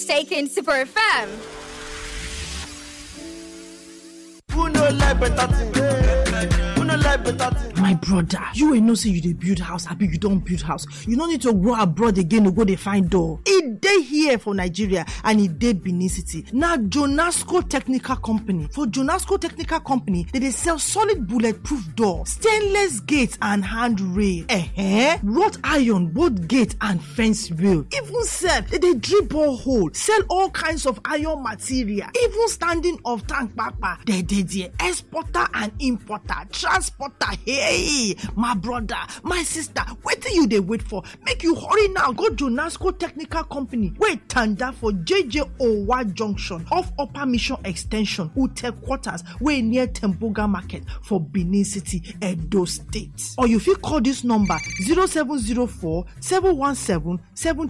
taking Super FM. Who no like better thing? Who no like better thing? my brother you wey know say you dey build house abi you don build house you no need to go abroad again to go dey find door e dey here for nigeria and e dey benin city na jonasco technical company for jonasco technical company dem dey sell solid bulletproof door stainless gate and handrail eh wrought iron both gate and fence rail even sef dem dey drill borehole sell all kinds of iron material even standing of tank kpakpa dem dey there exporter and importer transporter hey my brother my sister wetin you dey wait for make you hurry now go jonasco technical company wey tanda for jj owa junction off upper mission ex ten sion ute quarters wey near temboga market for benin city edo state or you fit call dis number 0704 717 7